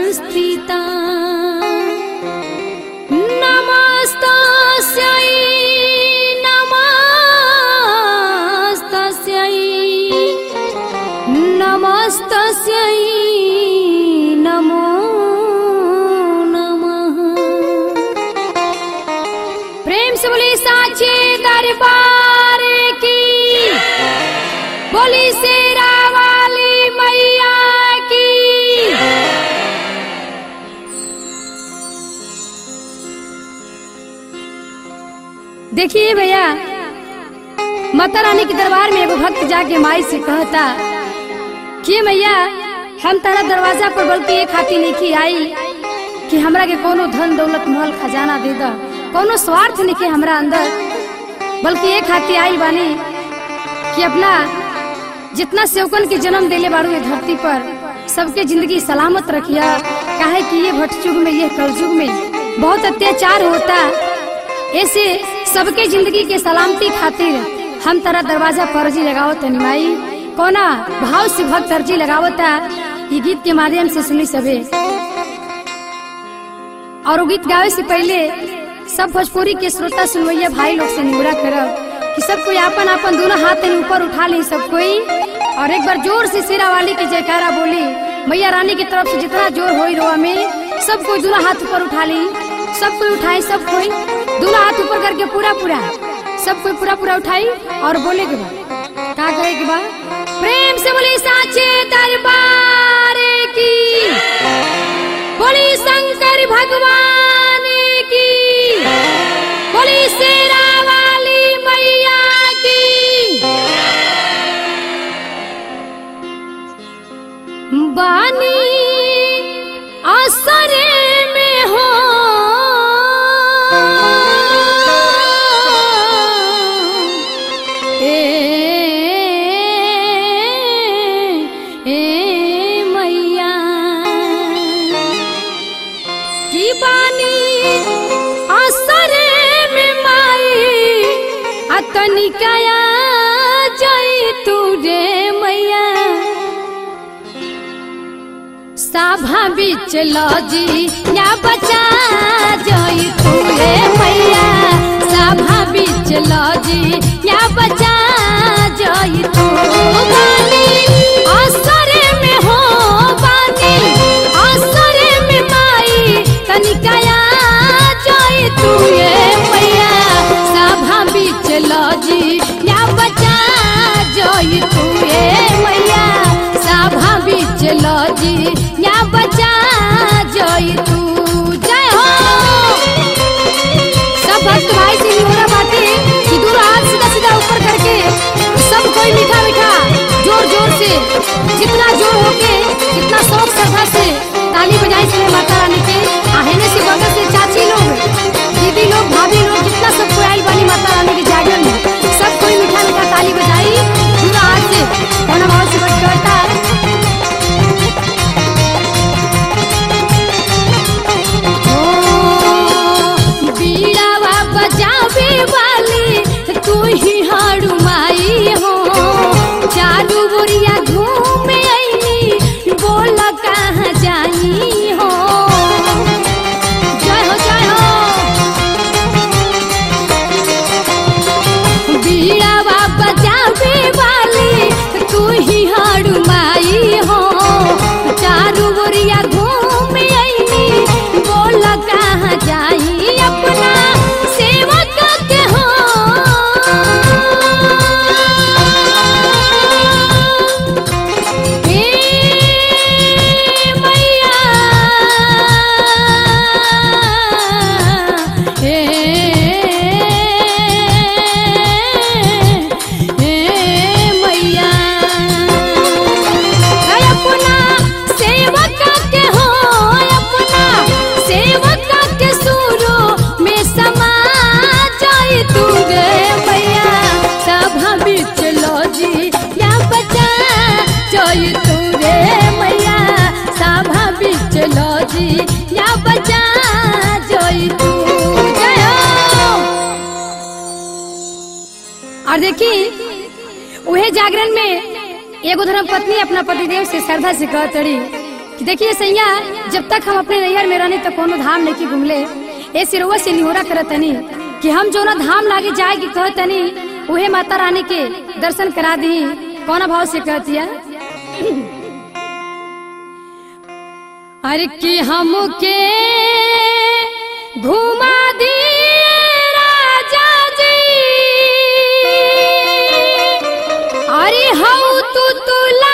संस्थिता नमस्तस्यै नमस्तस्यै नमस्तस्यै नमो नमः प्रेम से बोली साचे दरबार की बोली शेरा वाली मैया की देखिए भैया माता रानी के दरबार में एगो भक्त जाके माई से कहता कि मैया हम तारा दरवाजा पर बल्कि एक खाती नहीं आई कि हमरा के कोनो धन दौलत महल खजाना दे द कोनो स्वार्थ नहीं के हमरा अंदर बल्कि एक खाती आई बानी कि अपना जितना सेवकन के जन्म देले बाड़ू ये धरती पर सबके जिंदगी सलामत रखिया काहे कि ये भटयुग में ये कलयुग में बहुत अत्याचार होता ऐसे सबके जिंदगी के सलामती खातिर हम तारा दरवाजा पर अर्जी लगाओ तनी माई कोना भाव से भक्त अर्जी लगावता ये गीत के माध्यम से सुनी सबे और वो गीत गावे से पहले सब भोजपुरी के श्रोता सुनवैया भाई लोग से निगरा करब कि सब कोई अपन अपन दोनों हाथ तनी ऊपर उठा ली सब कोई और एक बार जोर से शेरा वाली के जयकारा बोली मैया रानी की तरफ से जितना जोर होई रोआ में सब कोई दोनों हाथ ऊपर उठा ली सब कोई उठाए सब कोई दोनों हाथ ऊपर करके पूरा पूरा सब कोई पूरा पूरा उठाई और बोले के बाद का करे के बाद प्रेम से बोली साचे दरबार की बोली शंकर भगवान की बोली शेरा वाली मैया की बानी असरे में हो ए ए मैया की बानी असरे में माई अतनिकाया जई तू रे मैया साभा बीच लजी या बचा जई तू रे मैया साभा बीच लजी या बचा जई तू बानी असरे में हो बानी असरे में माई तनिकाया जई तू रे मैया साभा बीच लजी या बचा जई तू रे मैया साभा बीच लजी या बचा जई तू जय हो सब भक्त भाई से निहोरा बाटे कि दूर हाथ सीधा सीधा ऊपर करके सब कोई मीठा मीठा जोर जोर से जितना जोर होके जितना शौक श्रद्धा से ताली बजाई से माता रानी के आहने से बगल से चाची लोग दीदी लोग भाभी लोग जितना सब कोई आई वाली माता रानी के जागरण में सब कोई मीठा मीठा ताली बजाई पूरा हाथ से कोना भाव से बच करता ओ, बीड़ावा बजावे वाली तू ही हाड़ू माई हो चारू बोरिया घूम आईनी बोल कहाँ जाई हो जय हो जय हो बीड़ावा बजावे वाली तू ही हाड़ू माई हो चारू बोरिया घूम आईनी बोल कहाँ जाई अपना सेवक के हो हे मैया हे हे मैया है अपना सेवक के हो अपना सेवक के सुरो में समा जाई तू गे मैया सभा बीच लोजी या बचा जाई तू रे मैया सभा बीच लोजी या बचा जाई तू जय हो और देखी उहे जागरण में एगो धर्म पत्नी अपना पतिदेव से श्रद्धा से कहतड़ी कि देखिए सैया जब तक हम अपने नैहर में रहनी तो कोनो धाम नहीं की घूमले ए सिरवा से निहोरा करतनी कि हम जो ना धाम लागे जाए की कहतनी उहे माता रानी के दर्शन करा दी कौन भाव से कहतिया अरे कि हमके घुमा दी राजा जी अरे हऊ तू तुला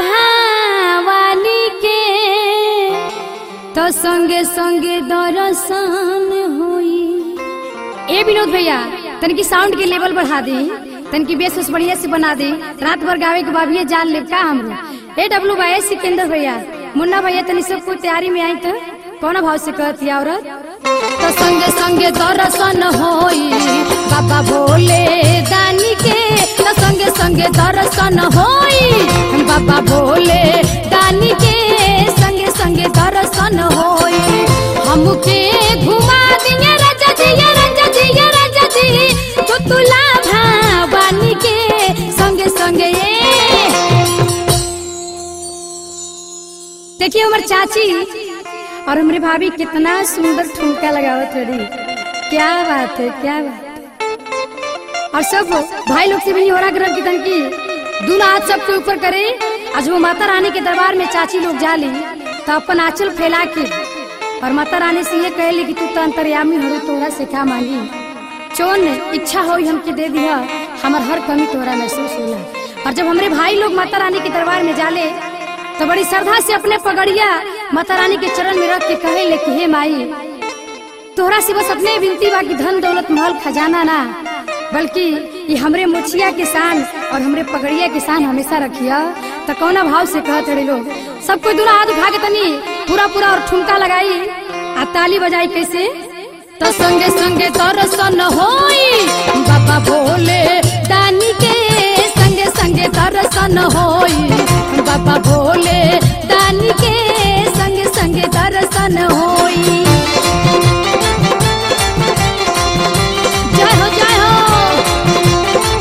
भवानी के तो संगे संगे दर्शन होई ए विनोद भैया तनकी साउंड के लेवल बढ़ा दी तनकी बेस उस बढ़िया से बना दी रात भर गावे के बाबिये जान ले का हमरो ए डब्ल्यू बाई सिकंदर भैया मुन्ना भैया तनी सब कुछ तैयारी में आई तो कौन भाव से कहती औरत तो संगे संगे दर्शन होई बाबा भोले दानी के तो संगे संगे दर्शन होई बाबा भोले दानी के संगे संगे दर्शन होई हमके घुमा दिए राजा जी ये राजा जी ये राजा जी तो तुला भवानी के संगे संगे ये देखिए हमार चाची और हमारी भाभी कितना सुंदर ठुमका लगावत रही क्या बात है क्या बात है। और सब भाई लोग से भी हो रहा ग्रह की तनकी दूल्हा हाथ सबके ऊपर करे आज वो माता रानी के दरबार में चाची लोग जाली तो अपन आंचल फैला के और माता रानी से ये कहली कि तू तो अंतर्यामी हो तोरा से क्या मांगी चोन इच्छा हो हमके दे दिया हमार हर कमी तोरा महसूस होला और जब हमारे भाई लोग माता रानी के दरबार में जाले तो बड़ी श्रद्धा से अपने पगड़िया माता रानी के चरण में रख के कहे ले कि हे माई तोहरा से बस अपने विनती बा कि धन दौलत महल खजाना ना बल्कि ये हमरे मुछिया के शान और हमरे पगड़िया के शान हमेशा रखिया तो कौना भाव से कहत रहे लोग सब कोई दूल्हा हाथ उठा के तनी पूरा पूरा और ठुमका लगाई आ ताली बजाई कैसे तो संगे संगे दर्शन होई बाबा भोले दानी के संगे संगे दर्शन होई बाबा भोले दानी के संगे संगे दर्शन होई जय हो जय हो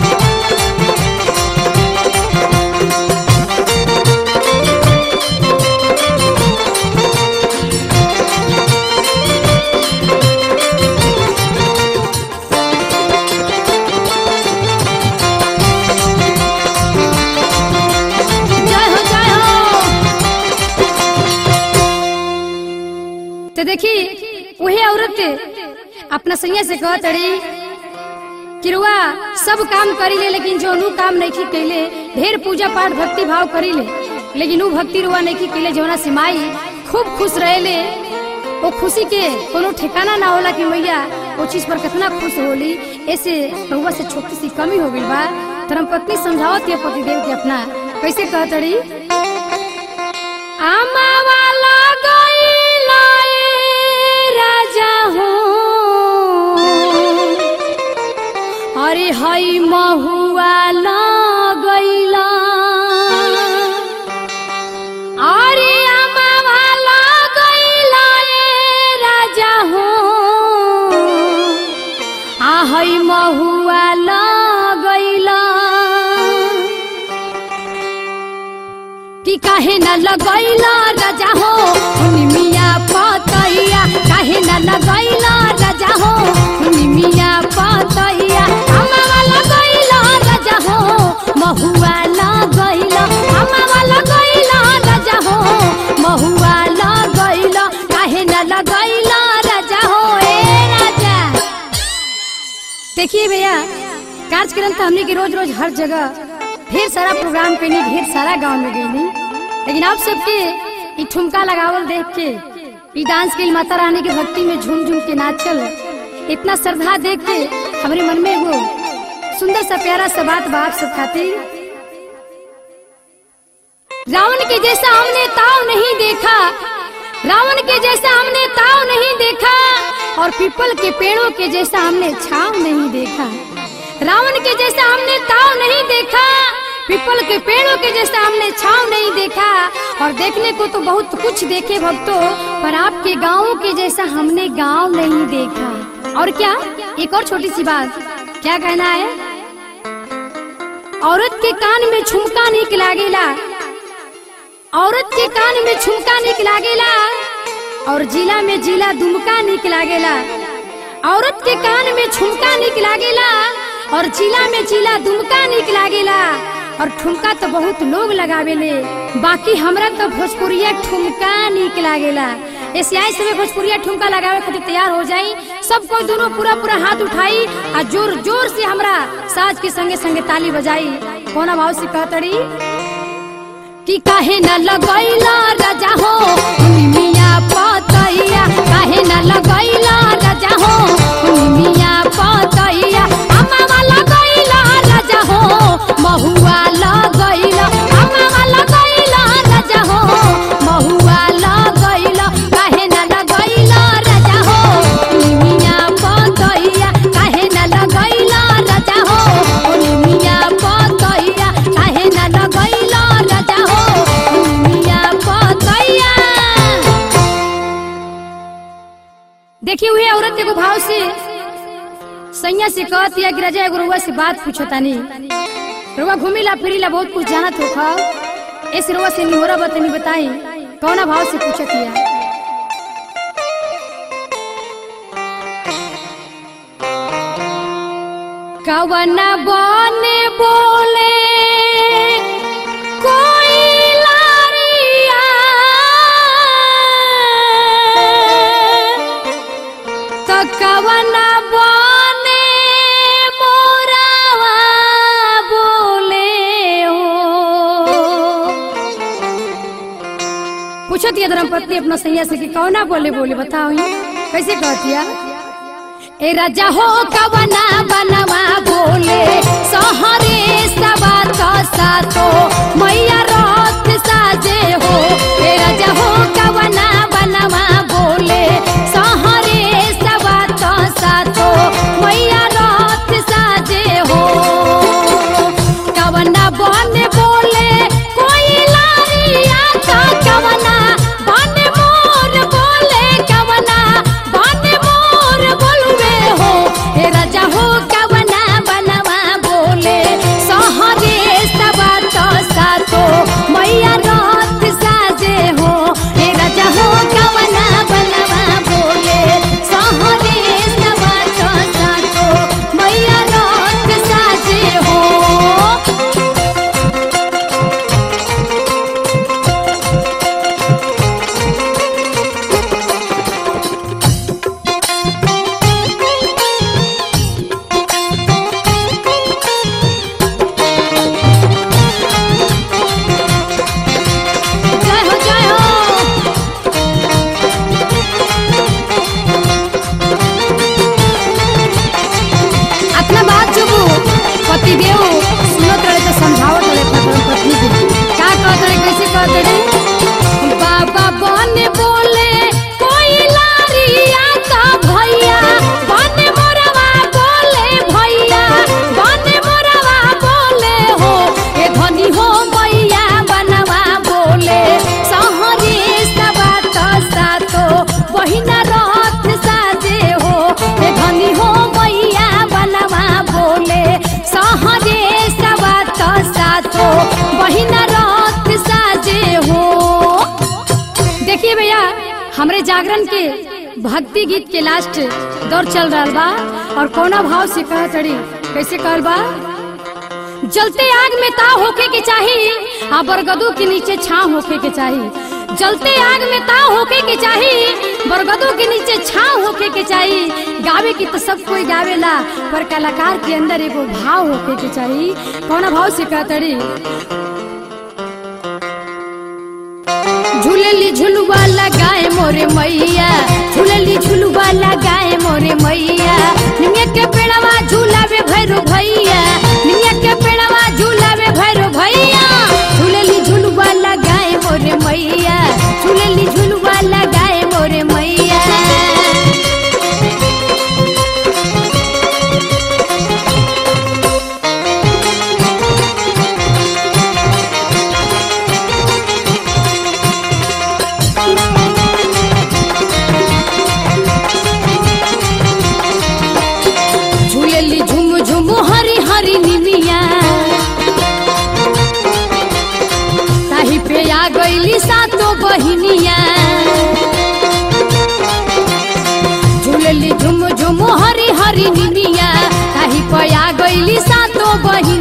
जय हो जय हो तो देखी वही औरत अपना सैया से कहत रही कि रुआ सब काम करी ले लेकिन जो नु काम नहीं कैले ढेर पूजा पाठ भक्ति भाव करी ले लेकिन उ भक्ति रुआ नहीं कैले जौना से माई खूब खुश रहेले वो खुशी के कोनो ठिकाना ना होला कि मैया वो चीज पर कितना खुश होली ऐसे रउआ से छोटी सी कमी हो गई बा धर्म पत्नी समझावत है पति देव के अपना कैसे कहत रही आमा वाला गइला ए राजा हो अरे हई महुआ लगैला अरे आमा वाला गइला ए राजा हो आ हई महुआ लगैला कि काहे न लगैला राजा हो निमिया पतैया काहे न लगैला राजा हो निमिया पतैया हमारा लगैला राजा हो महुआ लगैला हमारा लगैला राजा हो महुआ लगैला काहे न लगैला राजा हो ए राजा देखिए भैया कार्यक्रम तो हमने की रोज रोज हर जगह ढेर सारा प्रोग्राम करनी ढेर सारा गांव में गईनी लेकिन आप सबके ई ठुमका लगावल देख के ई डांस के माता रानी के भक्ति में झूम झूम के नाचल इतना श्रद्धा देख के हमारे मन में वो सुंदर सा प्यारा सा बात बाप सब खातिर रावण के जैसा हमने ताव नहीं देखा रावण के जैसा हमने ताव नहीं देखा और पीपल के पेड़ों के जैसा हमने छाव नहीं देखा रावण के जैसा हमने ताव नहीं देखा पीपल के पेड़ों के जैसा हमने छाव नहीं देखा और देखने को तो बहुत कुछ देखे भक्तों पर आपके गाँव के जैसा हमने गांव नहीं देखा और क्या एक और छोटी सी बात क्या कहना है औरत के कान में झुमका निक लागेला औरत के कान में झुमका निक लागेला और जिला में जिला दुमका निक लागेला औरत के कान में झुमका निक लागेला और जिला में जिला दुमका निक लागेला और ठुमका तो बहुत लोग लगावेले बाकी हमरा तो भोजपुरिया ठुमका निक लागेला ऐसे आई समय भोजपुरिया ठुमका लगावे खातिर तैयार हो जाई सब कोई दोनों पूरा पूरा हाथ उठाई और जोर जोर से हमरा साज के संगे संगे ताली बजाई कोना भाव से कहतड़ी कि काहे न लगैला राजा हो मिया पतैया काहे न लगैला राजा हो मिया पतैया अम्मा लगैला राजा हो महुआ लगैला अम्मा लगैला राजा हो महुआ लगैला काहे न लगैला राजा हो मिया पतैया काहे न लगैला राजा हो मिया पतैया काहे न लगैला राजा हो मिया पतैया देखी हुई औरत एगो भाव से सैया से कहती है कि राजा एगो रुआ से बात पूछो तानी रुआ घूमिला फिरिला बहुत कुछ जानत हो खा इस रुआ से निहोरा बतनी बताई कौना भाव से पूछत हिया कवना बने बोले कोई लारिया तो कवना बने मोरावा बोले हो पूछत ये धर्मपत्नी अपना सैया से कि कौना बोले बोले बताओ ही कैसे कहतिया ए राजा हो कवना बनवा बोले सहरे सवा तो सातो मैया रथ साजे हो ए राजा हो कवना बनवा बोले सहरे सवा तो सातो मैया रथ साजे हो कवना बन बोले कोई लारिया का कवना बन मोर बोले कवना बन मोर बोलवे हो हे राजा हो कवना बनवा बोले सहरे सवा तो सातो मैया रथ साजे हो हे राजा हो कवना बनवा बोले सहरे सवा तो सातो मैया रथ साजे हो जय हो जय हो अपना बात जो पति देव सुनत रहे तो समझावत रहे अपना धर्म पत्नी के का कहत रहे कैसे कहत रहे बाबा बन बोले कोई लारिया का भैया बन मोरवा बोले भैया बन मोरवा बोले हो ए धनी हो मैया बनवा बोले सहरे सवा तो सातो बहिना रथ साजे हो ए धनी हो मैया बनवा बोले सहरे सवा तो सातो बहिना रथ साजे हो देखिए भैया हमरे जागरण के भक्ति गीत के लास्ट दौर चल रहा बा और कोना भाव से कह चढ़ी कैसे कहल बा जलते आग में ताव होके के चाही आ बरगदू के नीचे छाव होके के चाही जलते आग में ताव होके के चाही बरगदू के नीचे छाव होके के चाही गावे की तो सब कोई गावेला पर कलाकार के अंदर एगो भाव होके के चाही कौना भाव से कहतड़ी झूलली झुलुआ लगाए मोरे मैया झूलली झुलुआ लगाए मोरे मैया निमिया के पेड़वा झूलावे भैरो भैया निमिया के पेड़वा झूलावे भैरो भैया झूलली झुलुआ लगाए मोरे मैया झूलली झुलुआ लगाए मोरे मैया झूलली झुम झुम हरी हरी निमिया ताही पे आ गईली सातो बहिनिया झूलली झुम झुम हरी हरी निनिया ताही पया गईली सातो बहिनिया